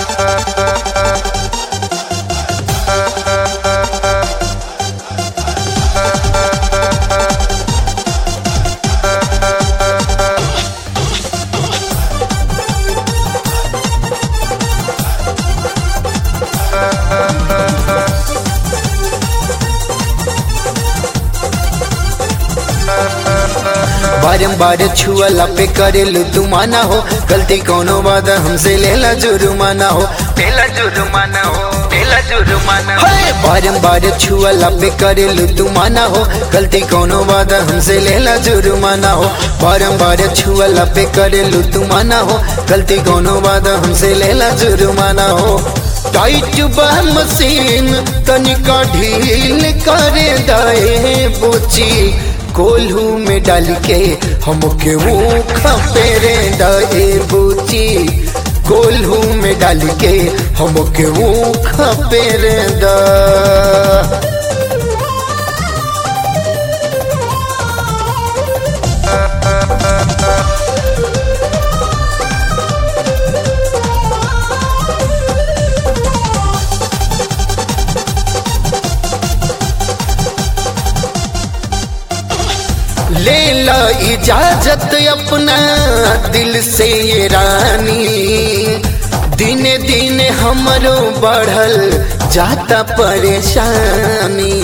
बारम्बार छुअला पे करेलू तू माना हो गलती कोनो बात हमसे लेला जुर्माना हो पेला जुर्माना हो पेला जुर्माना हो हाय बारम्बार छुअला पे करेलू तू माना हो गलती कोनो बात हमसे लेला जुर्माना हो बारम्बार छुअला पे करेलू तू माना हो गलती कोनो बात हमसे लेला जुर्माना हो टाइट बा मशीन तनिका ढील करे दाए बुची कोल्हू में डाल के हमके वो खपेरे दाए बुची कोल्हू में डाल के हमके वो खपेरे दा ले ला इजाजत अपना दिल से ये रानी दिने दिने हमरो बढ़ल जाता परेशानी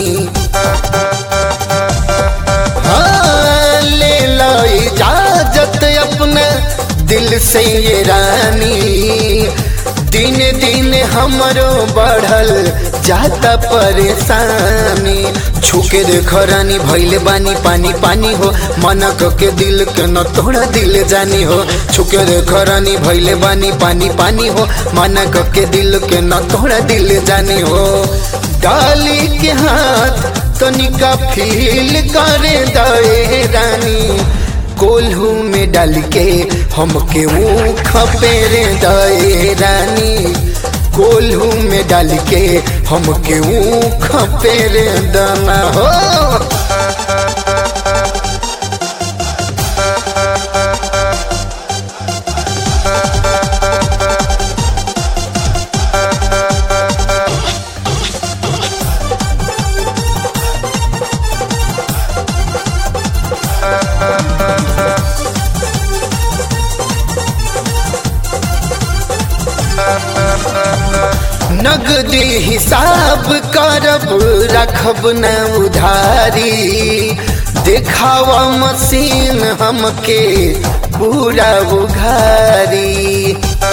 हाँ, ले ला इजाजत अपना दिल से ये रानी दिने दिने हमरो बढ़ल जाता परेशानी छुके देख रानी भैले बानी पानी पानी हो मना के दिल के न तोड़ा दिल जानी हो छुके देख रानी भैले बानी पानी पानी हो मना के दिल के न तोड़ा दिल जानी हो डाली के हाथ तनिका फील करे दे रानी कोल्हू में डाल के हमके वो खपेरे दे रानी कोल्हू में डाल के हमके वो खपेरे दाना हो नगदी हिसाब करब रखब न उधारी देखावा मशीन हमके पूरा उघारी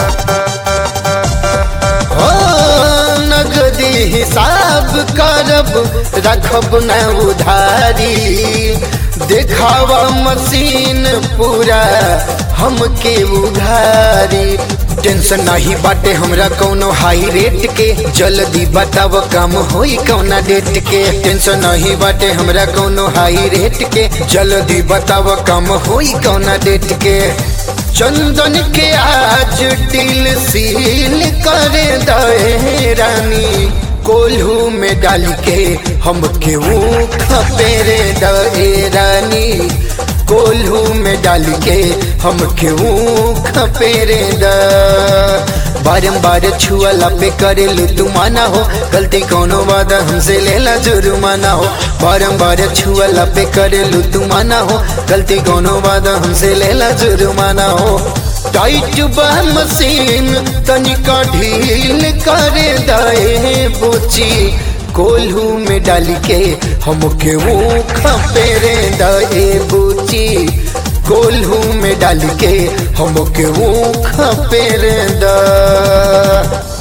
हो नगदी हिसाब करब रखब न उधारी देखावा मशीन पूरा हमके उघारी टेंशन नहीं बाटे हमरा कौनो हाई रेट के जल्दी बताव काम होई कौना डेट के टेंशन नहीं बाटे हमरा कौनो हाई रेट के जल्दी बताव काम होई कौना डेट के चंदन के आज दिल सील करे दे रानी कोल्हू में डाल के हमके वो खपेरे दे रानी कोल्हू में डाल के हमके वो खपेरे द बारम्बार छुअला पे करेलू तू माना हो गलती कोनो बात हमसे लेला जुर्माना हो बारम्बार छुअला पे करेलू तू माना हो गलती कोनो बात हमसे लेला जुर्माना हो टाइट बा मशीन तनिका ढील करे दाए बुची कोल्हू में डाल के हमके वो खपेरे दाए बुची कोल्हू में डाल के हमके वो खपेरे दा